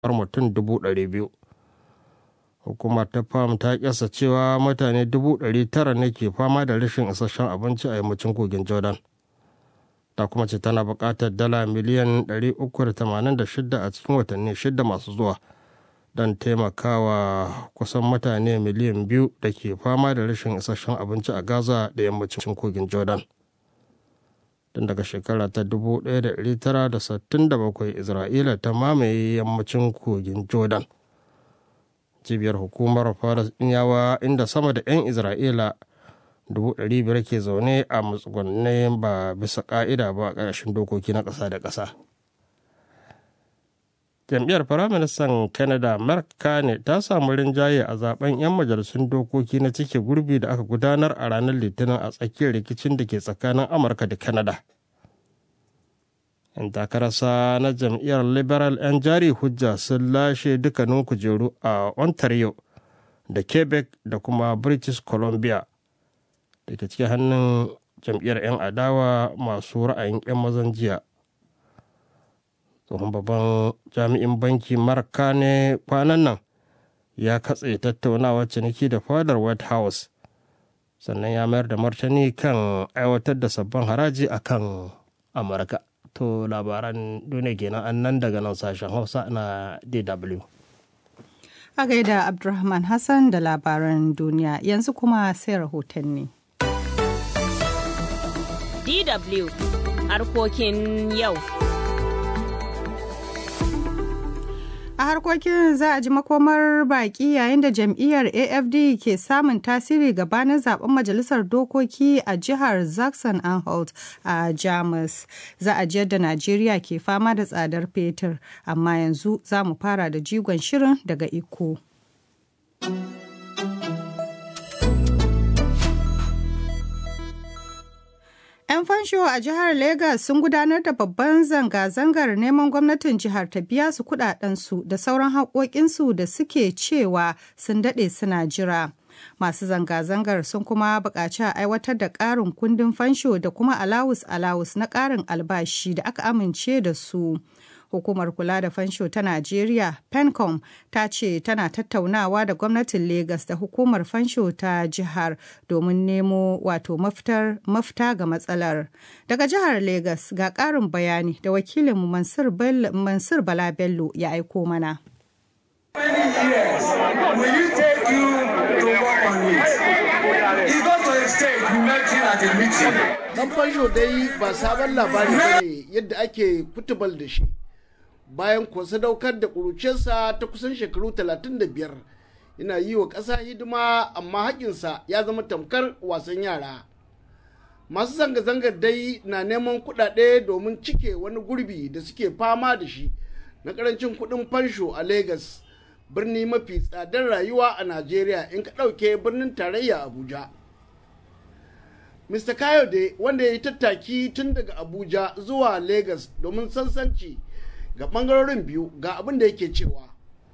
har mutum dubu ɗari biyu hukumar ta fam ta kyasa cewa mutane dubu ɗari tara ne ke fama da rashin isasshen abinci a yammacin kogin jordan ta kuma ce tana buƙatar dala miliyan 386 a cikin watanni shida masu zuwa don taimakawa kusan mutane miliyan biyu da ke fama da rashin isasshen abinci a gaza da yammacin kogin jordan tun daga shekara ta 1967 isra'ila ta mamaye yammacin kogin jordan cibiyar hukumar falasɗinawa inda sama da 'yan isra'ila 500 ke zaune a matsugunai ba bisa ƙa'ida ba a ƙarshen dokoki na ƙasa da ƙasa jam'iyyar firaministan canada mark carney ta samu rinjaye a zaben 'yan majalisun dokoki na cike gurbi da aka gudanar a ranar litinin a tsakiyar rikicin da ke tsakanin amurka da canada yan takararsa na jam'iyyar liberal 'yan jari hujja sun lashe dukkanin kujeru a ontario da quebec da kuma british columbia da ke cikin hannun jam'iyyar 'yan adawa masu ra'ayin 'yan mazan jiya tsohon babban jami'in banki marka ne kwanan nan ya katse tattaunawar ciniki da fadar white house sannan ya mayar da martani kan aiwatar da sabbin haraji a kan amurka to labaran duniya kenan an nan daga nan sashen hausa na dw a gaida abdulrahman hassan da labaran duniya yanzu kuma sai rahotanni dw harkokin yau a harkokin za a ji makomar baki yayin da jam'iyyar afd ke samun tasiri gabanin zaben majalisar dokoki a jihar zaxon anhalt a jamus za a ji yadda najeriya ke fama da tsadar fetur amma yanzu za mu fara da jigon shirin daga iko 'Yan fansho a jihar Legas sun gudanar da babban zanga-zangar neman gwamnatin jihar ta biya su kudadensu da sauran haƙoƙinsu da suke cewa sun daɗe suna jira. Masu zanga-zangar sun kuma buƙaci a aiwatar da ƙarin kundin fansho da kuma alawus-alawus na ƙarin albashi da aka amince da su. hukumar kula da fansho ta Najeriya, PENCOM, ta ce tana tattaunawa da gwamnatin Legas da hukumar fansho ta jihar domin nemo wato mafita ga matsalar. Daga jihar Legas ga ƙarin bayani da wakilinmu Mansur Bala Bello ya aiko mana. Dan fansho dai ba sabon labari ne yadda ake kutubal da shi. bayan kuwa sadaukar da ƙuruciyarsa ta kusan shekaru 35 yana yi wa ƙasa hidima amma haƙinsa ya zama tamkar wasan yara masu zanga-zangar dai na neman kuɗaɗe domin cike wani gurbi da suke fama da shi na ƙarancin kuɗin fansho a Legas, birni mafi tsadar rayuwa a najeriya in ka ɗauke birnin tarayya abuja mr kayode wanda ya yi tattaki tun daga abuja zuwa Legas domin sansanci ga bangarorin biyu ga abin da yake cewa.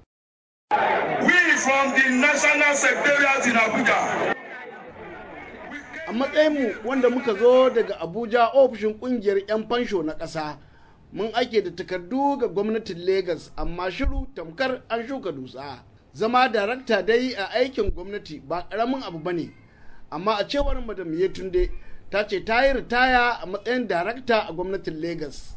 We from the National Secretariat in Abuja. A matsayinmu wanda muka zo daga Abuja ofishin kungiyar 'yan fansho na ƙasa, mun ake da takardu ga gwamnatin Legas amma shiru tamkar an shuka dutsa. Zama darakta dai a aikin gwamnati ba ƙaramin abu bane, amma a cewar Madam Yetunde ta ce ta yi ritaya a matsayin darakta a gwamnatin Legas.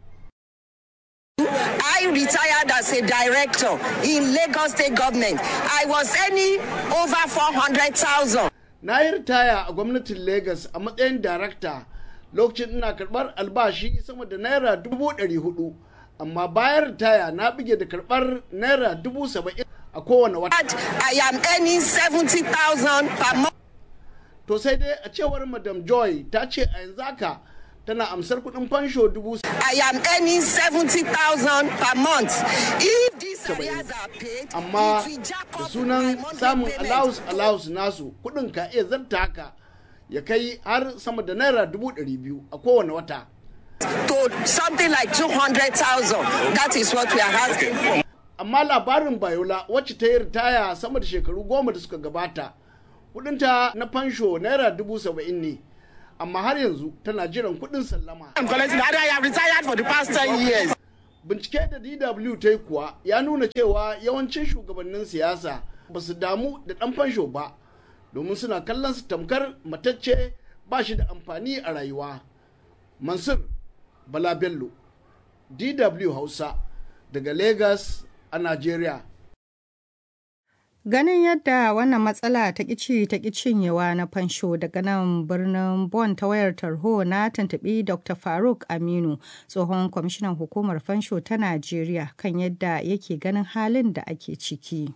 I retired as a director in Lagos State Government. I was earning over 400,000. Na yi ritaya a gwamnatin Lagos a matsayin darakta lokacin ina karɓar albashi sama da naira dubu ɗari hudu. Amma bayan ritaya na bige da karɓar naira dubu saba'in a kowane wata. I am earning 70,000 per month. To sai dai a cewar Madam Joy ta ce a yanzu haka tana amsar kuɗin fansho dubu I am earning 70,000 per month. If these areas are paid, amma it will jack da up sunan my monthly samun payment. allowance allowance nasu kuɗin ka iya zarta haka ya kai har sama da naira dubu ɗari biyu a kowane wata. To something like 200,000. That is what we are asking. Amma labarin Bayola wacce ta yi ritaya sama da shekaru goma da suka gabata kuɗinta na fansho naira dubu saba'in ne amma har yanzu tana jiran kuɗin sallama. I'm collecting. I have retired for the past 10 years. bincike da dw ta yi kuwa ya nuna cewa yawancin shugabannin siyasa ba su damu da ɗan fansho ba domin suna kallon su tamkar matacce ba shi da amfani a rayuwa mansur bala bello dw hausa daga lagos a nigeria Ganin yadda wannan matsala ta ƙici ta cinyewa na fansho daga nan birnin Bon ta wayar tarho na tuntuɓi Dr. Faruk Aminu, tsohon kwamishinan hukumar fansho ta Najeriya kan yadda yake ganin halin da ake ciki.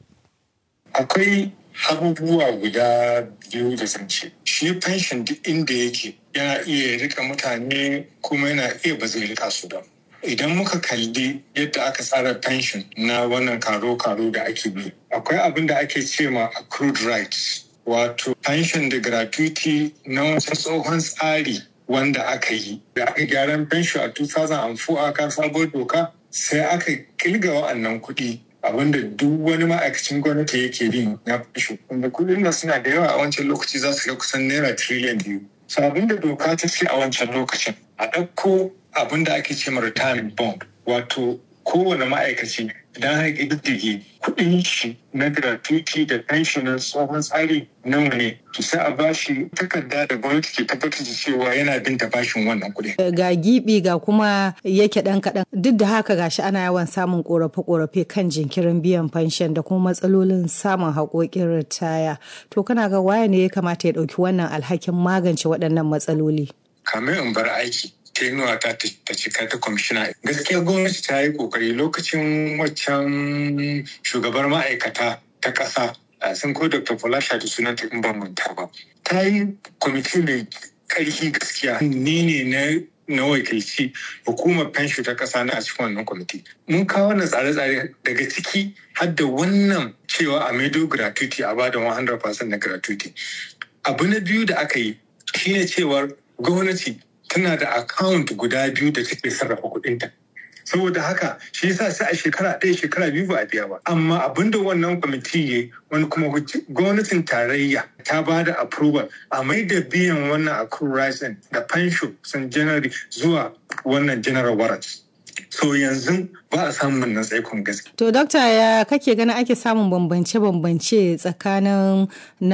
Akwai abubuwa guda biyu da zance. Shi fenshin duk inda yake yana iya rika mutane kuma yana iya ba zai rika su ba. idan muka kalli yadda aka tsara pension na wannan karo-karo da ake bi akwai abin da ake ce ma accrued rights wato pension da gratuity na wasu tsohon tsari wanda aka yi da aka gyaran pension a 2004 aka sabuwar doka sai aka kilga wa'annan kuɗi abinda duk wani ma'aikacin gwamnati yake bin na pension wanda kuɗin da suna da yawa a wancan lokaci za su ga kusan naira trillion biyu so abinda doka ta ce a wancan lokacin a ɗauko abin da ake ce retirement bond wato kowane ma'aikaci idan har ƙididdige kuɗin shi na gratuity da pension na tsohon tsari nawa ne to sai a bashi takarda da gwamnati ke tabbatar da cewa yana bin ta bashin wannan kuɗi. Ga gibi ga kuma yake ɗan kaɗan duk da haka gashi ana yawan samun ƙorafe-ƙorafe kan jinkirin biyan fanshen da kuma matsalolin samun haƙoƙin ritaya. To kana ga waye ne ya kamata ya ɗauki wannan alhakin magance waɗannan matsaloli? Kamar in bar aiki tenuwa ta ta cika ta kwamishina gaskiya gwamnati ta yi kokari lokacin waccan shugabar ma'aikata ta ƙasa sun ko dr falasha da sunan ta in ban manta ba ta yi kwamiti mai ƙarfi gaskiya ni ne na na wakilci hukumar fensho ta ƙasa na a cikin wannan kwamiti mun kawo wannan tsare-tsare daga ciki har da wannan cewa a maido gratuity a bada 100% na gratuity abu na biyu da aka yi shine cewar gwamnati tana da account guda biyu da take sarrafa kuɗinta. saboda haka shi yasa sai a shekara ɗaya shekara biyu ba a biya ba amma abin da wannan kwamiti ya wani kuma gwamnatin tarayya ta ba da approval a mai da biyan wannan accrual da fansho sun january zuwa wannan general warrant so yanzu ba a samun nan tsaikon gaske. To, Dokta ya kake ganin ake samun bambance-bambance tsakanin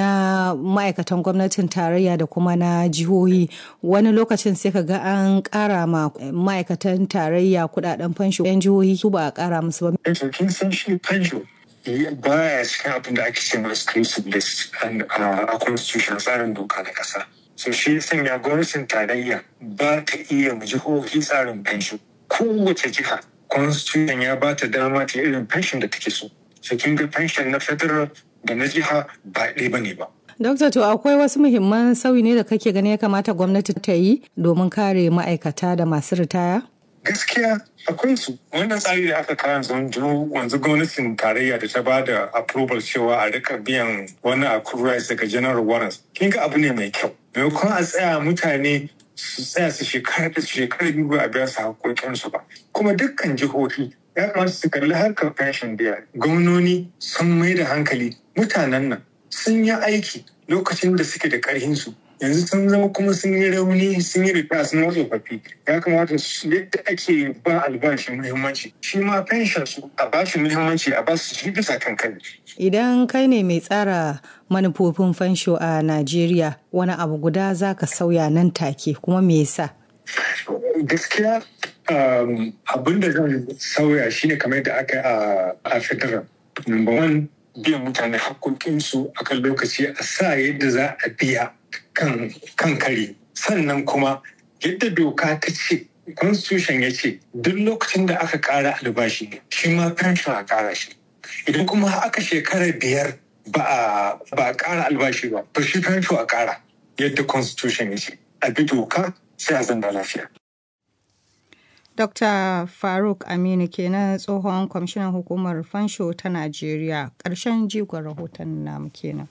na ma'aikatan gwamnatin tarayya da kuma na jihohi wani lokacin sai ka ga an ƙara ma ma'aikatan tarayya kudaden fansho yan jihohi su ba a ƙara musu ba. Yanzu kin san shi fansho baya cikin abin da ake cewa exclusive list a constitution tsarin doka na ƙasa. So shi sanya gwamnatin tarayya ba ta iya mu jihohi tsarin fansho. kowace jiha constitution ya ba ta dama ta irin pension da take so so kin ga pension na federal da na jiha ba ɗaya bane ba Dokta to akwai wasu muhimman sauyi ne da kake gani ya kamata gwamnati ta yi domin kare ma'aikata da masu ritaya? Gaskiya akwai su wannan tsari da aka kawo wanzu gwamnatin tarayya da ta ba da approval cewa a rika biyan wani accrual daga general warrants kin ga abu ne mai kyau maimakon a tsaya mutane su tsaya su shekara da shekara biyu ba a biya su haƙoƙinsu ba kuma dukkan jihohi ya kamata su kalli harkar fashion biya gwamnoni sun mai da hankali mutanen nan sun yi aiki lokacin da suke da ƙarhinsu yanzu sun zama kuma sun yi rauni sun yi rika sun wasu tsofaffi ya kamata su yadda ake ba albashi muhimmanci shi ma fenshin su a ba shi muhimmanci a ba su shi bisa kan kai idan kai ne mai tsara manufofin fansho a najeriya wani abu guda za ka sauya nan take kuma me yasa gaskiya abin da zan sauya shine kamar da aka a federal number one biyan mutane haƙoƙinsu a kan lokaci a sa yadda za a biya kan kare sannan kuma yadda doka ta ce constitution ya ce duk lokacin da aka ƙara albashi shi ma pension a ƙara shi idan kuma aka shekara biyar ba a ƙara albashi ba to shi pension a ƙara yadda constitution ya ce a bi doka sai a zanda lafiya Dr. Faruk Aminu kenan tsohon kwamishinan hukumar fansho ta Najeriya. Ƙarshen jigon rahoton namu kenan.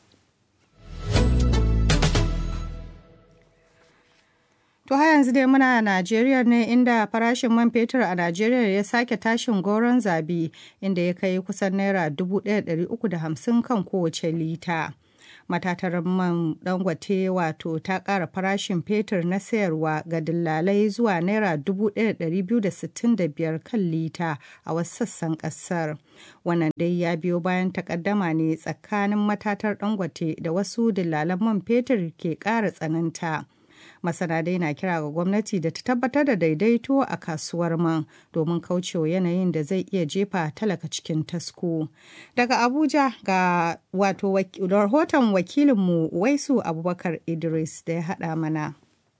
To har yanzu dai muna Najeriya ne inda farashin man fetur a Najeriya ya sake tashin goron zabi inda ya kai kusan naira 1,350 kan kowace lita. matatar man dangote wato ta ƙara farashin fetur na sayarwa ga dillalai zuwa naira 1,265 kan lita a wasu sassan ƙasar wannan dai ya biyo bayan takaddama ne tsakanin matatar dangote da wasu dillalan man fetur ke ƙara tsananta masana dai na kira ga gwamnati da ta tabbatar da daidaito a kasuwar man domin kaucewa yanayin da zai iya jefa talaka cikin tasko daga abuja ga wato rahoton wakilinmu waisu abubakar idris da ya haɗa mana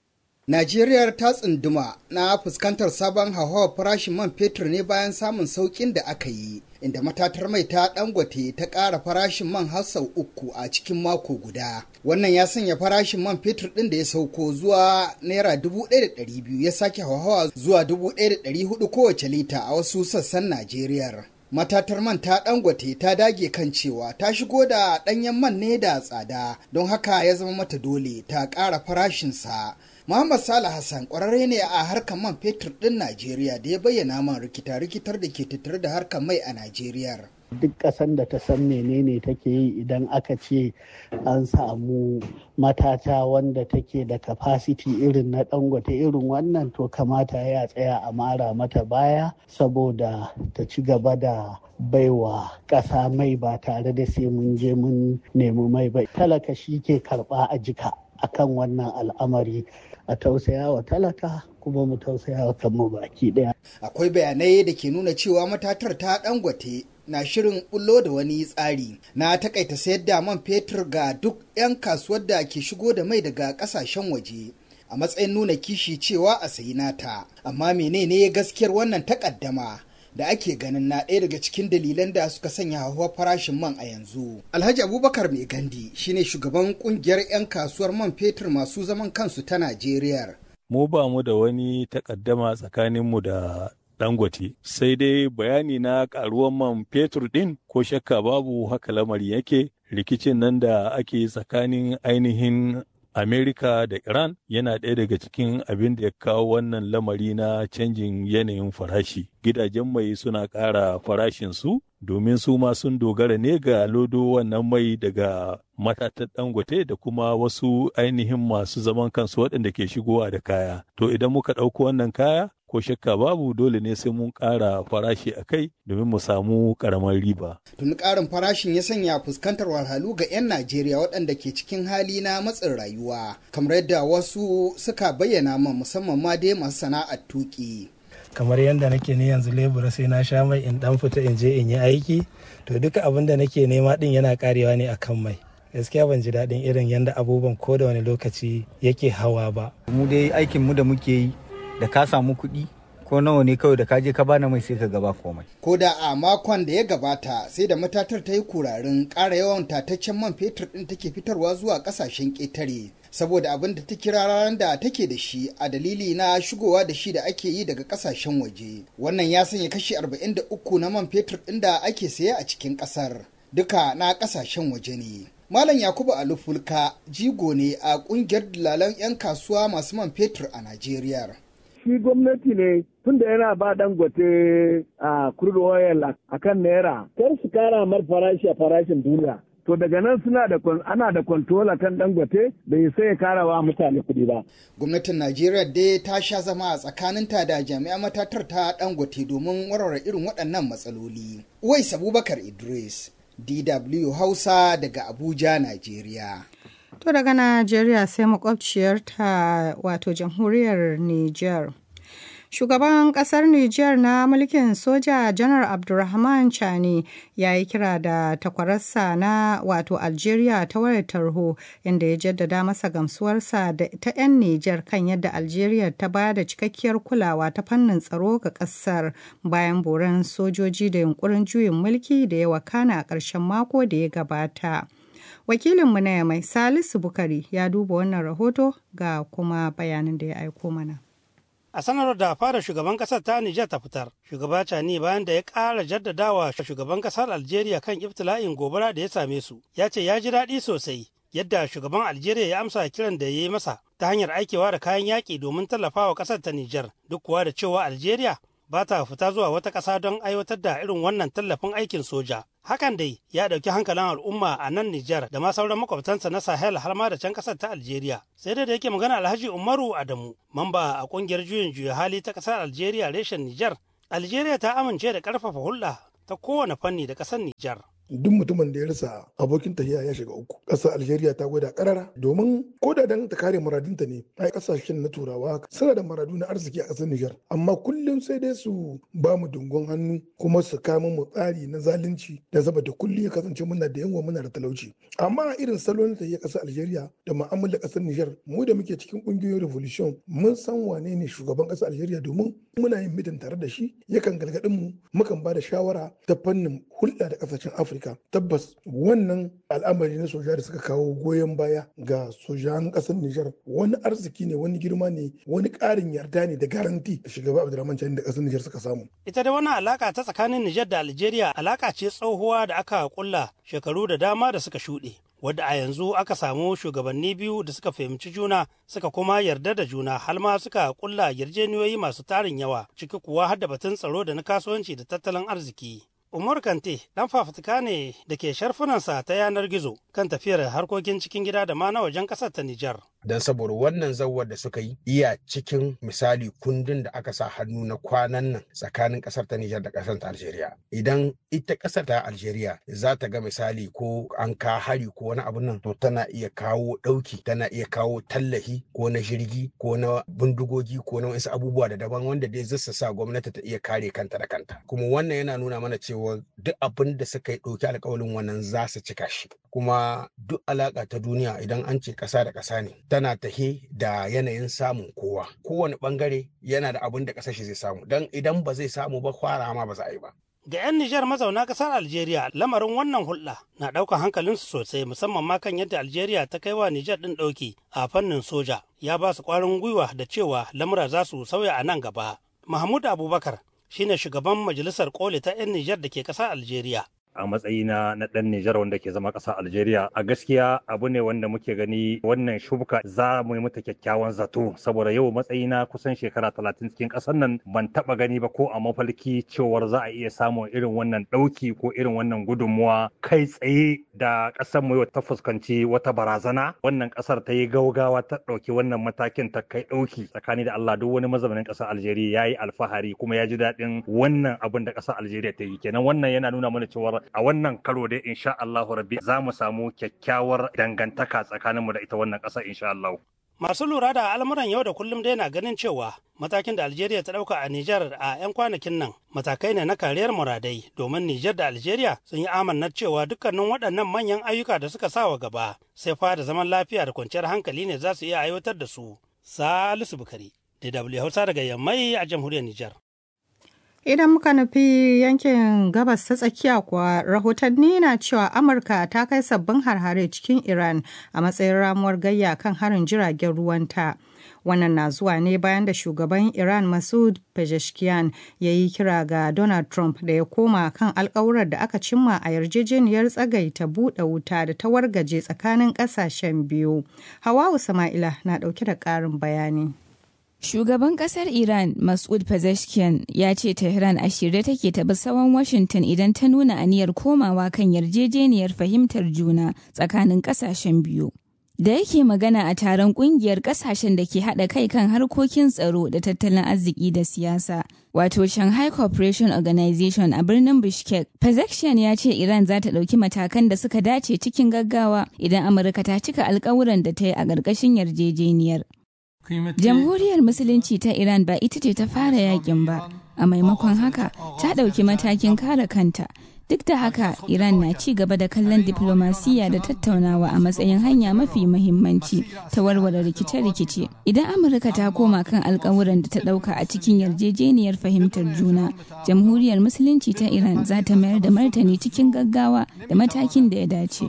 Najeriya ta tsunduma na fuskantar sabon hauhawar farashin man fetur ne bayan samun sauƙin da aka yi, inda matatar mai ta dangote ta ƙara farashin man har sau uku a cikin mako guda. Wannan ya sanya farashin man fetur ɗin da ya sauko zuwa naira dubu ɗaya da ɗari biyu ya sake hauhawa zuwa dubu ɗaya da ɗari hudu kowace lita a wasu sassan Najeriya. matatar man ta dangote ta dage kan cewa ta shigo da ɗanyen man ne da tsada don haka ya zama mata dole ta ƙara farashinsa Muhammad Salih Hassan ƙwararre ne a harkar man fetur ɗin Najeriya da ya bayyana man rikita-rikitar da ke tattare da harkar mai a Najeriya. Duk ƙasan da ta san menene take yi idan aka ce an samu matata wanda take da capacity irin na dangote irin wannan to kamata ya tsaya a mara mata baya saboda ta ci gaba da baiwa ƙasa mai ba tare da sai mun je mun nemi mai ba. Talaka shi ke karɓa a jika akan wannan al'amari a tausaya wa talaka kuma mu tausaya wa kanmu baki daya. Akwai bayanai da ke nuna cewa matatar ta dangote na shirin bullo da wani tsari na takaita sayar da man fetur ga duk 'yan kasuwar da ke shigo da mai daga kasashen waje a matsayin nuna kishi cewa a sayi nata amma menene gaskiyar wannan takaddama da ake ganin na ɗaya daga cikin dalilan da suka sanya hawa farashin man a yanzu. Alhaji Abubakar Mai Gandi shine shugaban kungiyar 'yan kasuwar man fetur masu zaman kansu ta Najeriya. Mu ba mu da wani takaddama tsakaninmu da Dangote, sai dai bayani na karuwan man fetur ɗin ko shakka babu haka lamari yake rikicin nan da ake tsakanin ainihin Amerika da Iran yana ɗaya daga cikin abin da ya kawo wannan lamari na canjin yanayin farashi. Gidajen mai suna ƙara farashinsu domin su ma sun dogara ne ga lodo wannan mai daga matatan dangote da kuma wasu ainihin masu zaman kansu waɗanda ke shigowa da kaya. To idan muka ɗauko wannan kaya, ko shakka babu dole ne sai mun ƙara farashi a kai domin mu samu ƙaramar riba. Tuni ƙarin farashin ya sanya fuskantar wahalhalu ga 'yan Najeriya waɗanda ke cikin hali na matsin rayuwa, kamar yadda wasu suka bayyana man musamman ma dai masu sana'ar tuƙi. kamar yadda nake ni yanzu lebura sai na sha mai in dan fita in je in yi aiki to duka abin da nake nema din yana karewa ne akan mai gaskiya ban ji daɗin irin yadda abubuwan ko da wani lokaci yake hawa ba mu dai aikin mu da muke yi da ka samu kuɗi ko nawa ne kawai da ka je ka bana mai sai ka gaba komai. Ko da a makon da ya gabata sai da matatar ta yi kurarin ƙara yawan tataccen man fetur ɗin take fitarwa zuwa ƙasashen ƙetare. Saboda abin da ta kira ranar da take da shi a dalili na shigowa da shi da ake yi daga ƙasashen waje. Wannan ya sanya kashi 43 na man fetur ɗin da ake saye a cikin ƙasar. Duka na ƙasashen waje ne. Malam Yakubu Alufulka jigo ne a ƙungiyar dalalan 'yan kasuwa masu man fetur a Najeriya. shi gwamnati ne tunda yana ba dangote a crude oil a kan naira kar su kara mar farashi a farashin duniya to daga nan suna da ana da control kan dangote bai sai ya kara wa mutane kuɗi ba gwamnatin najeriya dai ta sha zama a tsakaninta da jami'an matatar ta dangote domin warware irin waɗannan matsaloli uwais abubakar idris dw hausa daga abuja najeriya To daga Najeriya sai makwabciyarta wato jamhuriyar Nijar. Shugaban kasar Nijar na mulkin soja Janar Abdulrahman Chani ya yi kira da takwararsa na wato Algeria ta wayar tarho inda ya jaddada masa gamsuwarsa da ta 'yan Nijar kan yadda Algeria ta ba da cikakkiyar kulawa ta fannin tsaro ga kasar bayan boran sojoji da yunkurin juyin mulki da ya wakana a ƙarshen mako da ya gabata. wakilinmu na yamai salisu bukari ya duba wannan rahoto ga kuma bayanin da ya aiko mana a sanarwar da fara shugaban kasar ta Nijar ta fitar shugaba Cani bayan da ya ƙara jaddadawa shugaban kasar Algeria kan ibtila'in gobara da ya same su ya ce ya ji daɗi sosai yadda shugaban Algeria ya amsa kiran da ya yi masa ta hanyar aikewa da kayan yaƙi domin tallafawa ƙasar ta Nijar duk kuwa da cewa Algeria ba ta fita zuwa wata ƙasa don aiwatar da irin wannan tallafin aikin soja. Hakan dai ya ɗauki hankalin al'umma a nan Nijar da ma sauran makwabtansa na Sahel har ma da can ƙasar ta Algeria. Sai dai da yake magana Alhaji Umaru Adamu, mamba a ƙungiyar juyin juya hali ta ƙasar Algeria reshen Nijar. Algeria ta amince da ƙarfafa hulɗa ta kowane fanni da ƙasar Nijar. duk mutumin da ya rasa abokin tafiya ya shiga uku ƙasar algeria ta gwada karara domin ko da dan ta kare muradinta ne ai ƙasashen na turawa suna da maradu na arziki a ƙasar nijar amma kullum sai dai su ba mu dungon hannu kuma su kama mu tsari na zalunci da saboda kullum ya kasance muna da yawa muna da talauci amma irin salon ta ƙasar algeria da mu'amalar ƙasar nijar mu da muke cikin ƙungiyoyin revolution mun san wane ne shugaban ƙasar algeria domin muna yin mitin tare da shi yakan galgadin mu mukan ba da shawara ta fannin hulɗa da ƙasashen afirka Afirka tabbas wannan al'amari na soja da suka kawo goyon baya ga sojan ƙasar Nijar wani arziki ne wani girma ne wani ƙarin yarda ne da garanti da shugaba Abdulrahman Chani da ƙasar Nijar suka samu. Ita da wannan alaka ta tsakanin Nijar da Algeria alaka ce tsohuwa da aka kulla shekaru da dama da suka shuɗe. wadda a yanzu aka samu shugabanni biyu da suka fahimci juna suka kuma yarda da juna har ma suka kulla yarjeniyoyi masu tarin yawa ciki kuwa har da batun tsaro da na kasuwanci da tattalin arziki. Umar Kante ɗan fafutuka ne da ke sharfunansa ta yanar gizo kan tafiyar harkokin cikin gida da ma na wajen ƙasar ta Nijar. Don saboda wannan zawar da suka yi iya cikin misali kundin da aka sa hannu na kwanan nan tsakanin ƙasar ta Nijar da ƙasar ta Algeria. Idan ita ƙasar ta Algeria za ta ga misali ko an ka hari ko wani abu nan to tana iya kawo ɗauki tana iya kawo tallafi ko na jirgi ko na bindigogi ko na wasu abubuwa da daban wanda dai zai sa gwamnati ta iya kare kanta da kanta. Kuma wannan yana nuna mana cewa cewa duk abin da suka yi ɗauki alkawalin wannan za su cika shi kuma duk alaƙa ta duniya idan an ce ƙasa da ƙasa ne tana tahe da yanayin samun kowa kowane ɓangare yana da abin da ƙasar shi zai samu don idan ba zai samu ba fara ma ba za a yi ba Ga 'yan Nijar mazauna ƙasar Algeria lamarin wannan hulɗa na ɗaukar hankalinsu sosai musamman ma kan yadda Algeria ta kai wa Nijar ɗin ɗauki a fannin soja ya ba su ƙwarin gwiwa da cewa lamura za su sauya a nan gaba. Mahmud Abubakar shine shugaban majalisar koli ta 'yan Nijar da ke ƙasar Algeria. a matsayina na ɗan Nijar wanda ke zama ƙasa Algeria. A gaskiya abu ne wanda muke gani wannan shubuka za mu yi mata kyakkyawan zato saboda yau matsayina kusan shekara talatin cikin ƙasar nan ban taɓa gani ba ko a mafalki cewar za a iya samun irin wannan ɗauki ko irin wannan gudunmuwa kai tsaye da ƙasar mu ta fuskanci wata barazana wannan ƙasar ta yi gaugawa ta ɗauki wannan matakin ta kai ɗauki tsakani da Allah duk wani mazaunin ƙasar Algeria ya yi alfahari kuma ya ji daɗin wannan abin da ƙasar Algeria ta yi kenan wannan yana nuna mana cewar a wannan karo dai insha Allah rabbi za mu samu kyakkyawar dangantaka tsakaninmu da ita wannan ƙasa insha Allah. Masu lura da al'amuran yau da kullum dai na ganin cewa matakin da Algeria ta ɗauka a Nijar a 'yan kwanakin nan matakai ne na kariyar muradai domin Nijar da Algeria sun yi amannar cewa dukkanin waɗannan manyan ayyuka da suka sawa gaba sai fa da zaman lafiya da kwanciyar hankali ne za su iya aiwatar da su. Salisu Bukari, DW Hausa daga Yammai a jamhuriyar Nijar. Idan muka nufi yankin gabas ta tsakiya kuwa rahotanni na cewa Amurka ta kai sabbin harhare cikin Iran a matsayin ramuwar gayya kan harin jiragen ruwanta. Wannan na zuwa ne bayan da shugaban Iran Masoud Pezeshkian ya yi kira ga Donald Trump da ya koma kan alkawurar da aka cimma a yarjejeniyar tsagaita buɗe wuta da ta wargaje tsakanin ƙasashen biyu. Hawawu Sama'ila na ɗauke da ƙarin bayani. Shugaban kasar Iran Mas'ud Pezeshkian ya ce Tehran a shirye take ta bi sawan Washington idan ta nuna aniyar komawa kan yarjejeniyar fahimtar juna tsakanin kasashen biyu. Da yake magana a taron kungiyar kasashen da ke haɗa kai kan harkokin tsaro da tattalin arziki da siyasa, wato Shanghai Cooperation Organization a birnin Bishkek, Pezeshkian ya ce Iran za ta ɗauki matakan da suka dace cikin gaggawa idan Amurka ta cika alkawuran da ta yi a ƙarƙashin yarjejeniyar. Jamhuriyar Musulunci ta Iran ba ita ce ta fara yakin ba, a maimakon haka ta ɗauki matakin kare kanta. Duk da haka, Iran na ci gaba da kallon diplomasiya da tattaunawa a matsayin hanya mafi mahimmanci ta warware rikice-rikice. Idan Amurka ta koma kan alkawuran da ta ɗauka a cikin yarjejeniyar fahimtar juna, Jamhuriyar Musulunci ta Iran za ta mayar da martani cikin gaggawa da matakin da ya dace.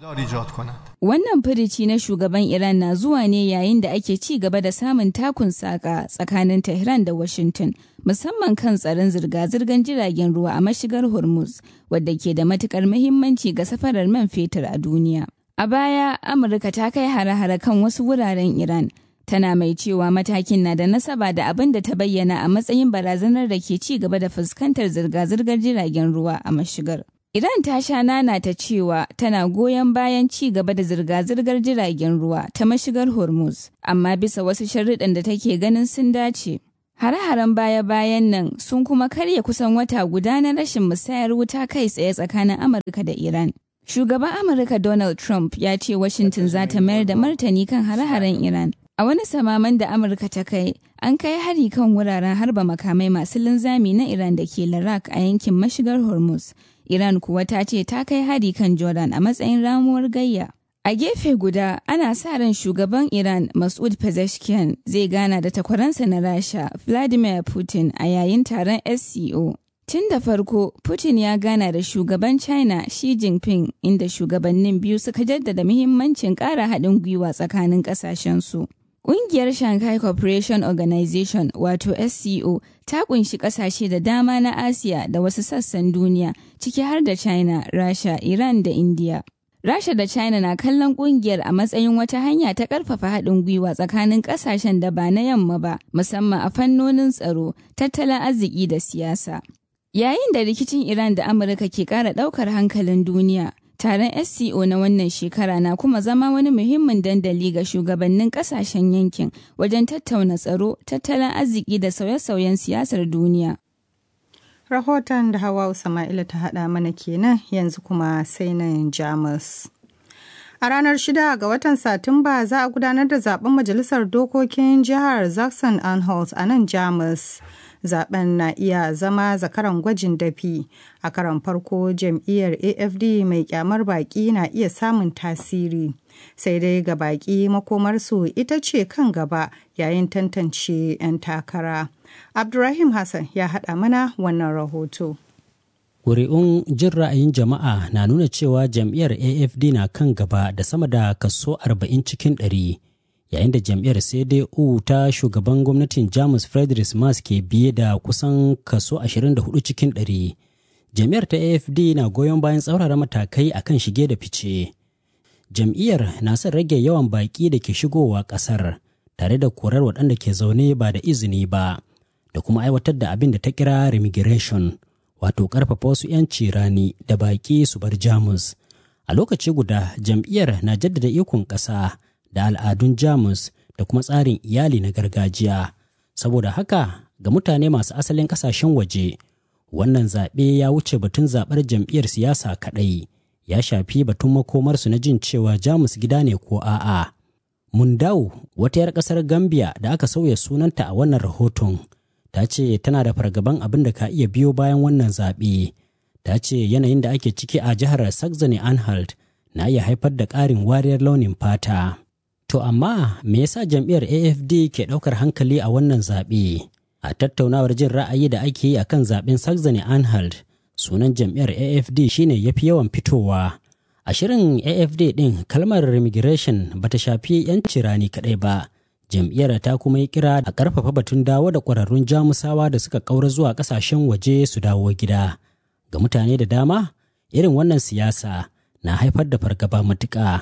Wannan firici na shugaban Iran na zuwa ne yayin da ake ci gaba da samun takun saka tsakanin Tehran da Washington, musamman kan tsaron zirga-zirgar jiragen ruwa a mashigar Hormuz, wadda ke da matukar muhimmanci ga safarar man fetur a duniya. A baya, Amurka ta kai hare-hare kan wasu wuraren Iran, tana mai cewa matakin na da nasaba da abin da ta bayyana a matsayin barazanar da ke ci gaba da fuskantar zirga-zirgar jiragen ruwa a mashigar. Iran ta sha nana ta cewa tana goyon bayan ci gaba da zirga-zirgar jiragen ruwa ta mashigar Hormuz, amma bisa wasu sharuɗan da take ganin sun dace. Hare-haren baya-bayan nan sun kuma karya kusan wata guda na rashin musayar wuta kai tsaye tsakanin Amurka da Iran. Shugaban Amurka Donald Trump ya ce Washington za ta mayar da martani kan hare-haren Iran. A wani samaman da Amurka ta kai, an kai hari kan wuraren harba makamai masu linzami na Iran da ke Larak a yankin mashigar Hormuz. Iran kuwa ta ce ta kai hari kan Jordan a matsayin ramuwar gayya. A gefe guda, ana sa ran shugaban Iran Masud Pezeshkian zai gana da takwaransa na Rasha Vladimir Putin a yayin taron SCO. Tun da farko, Putin ya gana da shugaban China Xi Jinping inda shugabannin biyu suka jaddada muhimmancin ƙara haɗin gwiwa tsakanin ƙasashensu. Ƙungiyar Shanghai Cooperation Organization wato SCO ta kunshi ƙasashe da dama na Asiya da wasu sassan duniya ciki har da China, Rasha, Iran da India. Rasha da China na kallon ƙungiyar a matsayin wata hanya ta ƙarfafa haɗin gwiwa tsakanin ƙasashen da ba na yamma ba, musamman a fannonin tsaro, tattalin arziki da siyasa. Yayin da rikicin Iran da Amurka ke ƙara ɗaukar hankalin duniya, taron SCO na wannan shekara na kuma zama wani muhimmin dandali ga shugabannin ƙasashen yankin wajen tattauna tsaro, tattalin arziki da sauye-sauyen siyasar duniya. Rahoton da Hawa Sama'ila ta haɗa mana kenan yanzu kuma sai nan Jamus. A ranar shida ga watan Satumba za a gudanar da zaben Majalisar Dokokin Jihar Zaxxon-Anhalt a nan Jamus. zaben na iya zama zakaran gwajin dafi a karan farko jam'iyyar afd mai kyamar baki na iya samun tasiri sai dai ga baki makomarsu ita ce kan gaba yayin tantance 'yan takara abdurrahim hassan ya haɗa mana wannan rahoto Ƙuri'un jin ra'ayin jama'a na nuna cewa jam'iyyar afd na kan gaba da sama da kaso 40 cikin ɗari. yayin da jam'iyyar cdu ta shugaban gwamnatin jamus friedrich Merz ke biye da kusan kaso 24 cikin 100 jam'iyyar ta afd na goyon bayan tsaurara matakai akan shige da fice jam'iyyar na son rage yawan baƙi da ke shigowa ƙasar tare da korar waɗanda ke zaune ba da izini ba da kuma aiwatar da abin da ta kira remigration wato ƙarfafa wasu 'yanci rani da baƙi su bar jamus a lokaci guda jam'iyyar na jaddada ikon ƙasa da al'adun jamus da kuma tsarin iyali na gargajiya saboda haka ga mutane masu asalin kasashen waje wannan zaɓe ya wuce batun zaɓar jam'iyyar siyasa kaɗai ya shafi batun makomarsu na jin cewa jamus gida ne ko a'a mundau wata 'yar ƙasar gambia da aka sauya sunanta a wannan rahoton ta ce tana da fargaban abin da ka iya biyo bayan wannan zaɓe ta ce yanayin da ake ciki a jihar saxony anhalt na iya haifar da ƙarin wariyar launin fata To amma me yasa jam'iyyar AFD ke ɗaukar hankali a wannan zaɓe? A tattaunawar jin ra'ayi da ake yi akan zaɓen Saxony Anhalt, sunan jam'iyyar AFD shine ya fi yawan fitowa. A shirin AFD ɗin kalmar immigration ba ta shafi 'yanci rani kaɗai ba. Jam'iyyar ta kuma yi kira a ƙarfafa batun dawo da ƙwararrun jamusawa da suka ƙaura zuwa ƙasashen waje su dawo gida. Ga mutane da dama, irin wannan siyasa na haifar da fargaba matuƙa.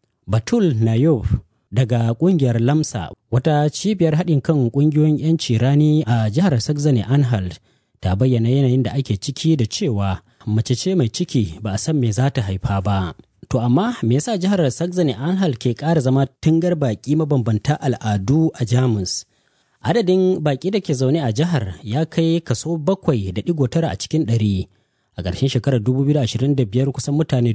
Batul Nayov daga kungiyar lamsa wata cibiyar haɗin kan ƙungiyoyin 'yanci rani a jihar saxony anhalt ta bayyana yanayin da ake ciki da cewa mace ce mai ciki ba a san me za ta haifa ba to amma me yasa jihar saxony anhalt ke ƙara zama tungar baƙi mabambanta al'adu a jamus adadin baƙi da ke zaune a jihar ya kai kaso bakwai da digo tara a cikin ɗari a ƙarshen shekarar 2025 kusan mutane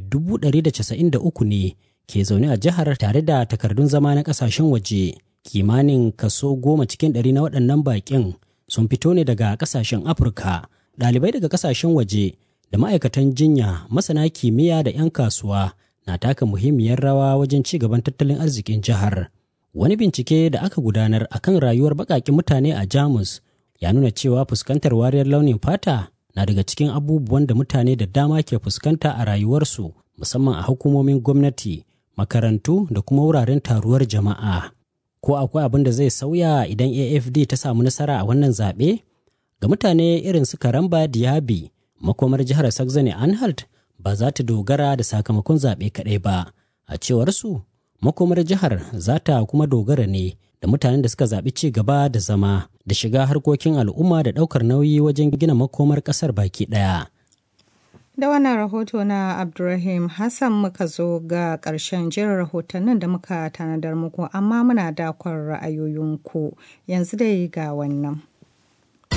193 ne ke zaune a jihar tare da takardun zama na kasashen waje kimanin kaso goma cikin ɗari na waɗannan baƙin sun fito ne daga kasashen afirka ɗalibai daga kasashen waje da ma'aikatan jinya masana kimiyya da 'yan kasuwa na taka muhimmiyar rawa wajen ci gaban tattalin arzikin jihar wani bincike da aka gudanar akan rayuwar baƙaƙen mutane a jamus ya nuna cewa fuskantar wariyar launin fata na daga cikin abubuwan da mutane da dama ke fuskanta a rayuwarsu musamman a hukumomin gwamnati makarantu da kuma wuraren taruwar jama'a. Ko akwai abin da zai sauya idan AFD ta samu nasara a wannan zaɓe? Ga mutane irin su Karamba Diaby, makomar jihar Saxony Anhalt ba za ta dogara da sakamakon zaɓe kaɗai ba. A cewar su, makomar jihar za ta kuma dogara ne da mutanen da suka zaɓi ci gaba da zama da shiga harkokin al'umma da ɗaukar nauyi wajen gina makomar ƙasar baki ɗaya. Da wannan rahoto na Abdulrahim Hassan muka zo ga ƙarshen jirin rahotannin da muka tanadar muku amma muna dakon ra'ayoyinku yanzu dai ga wannan.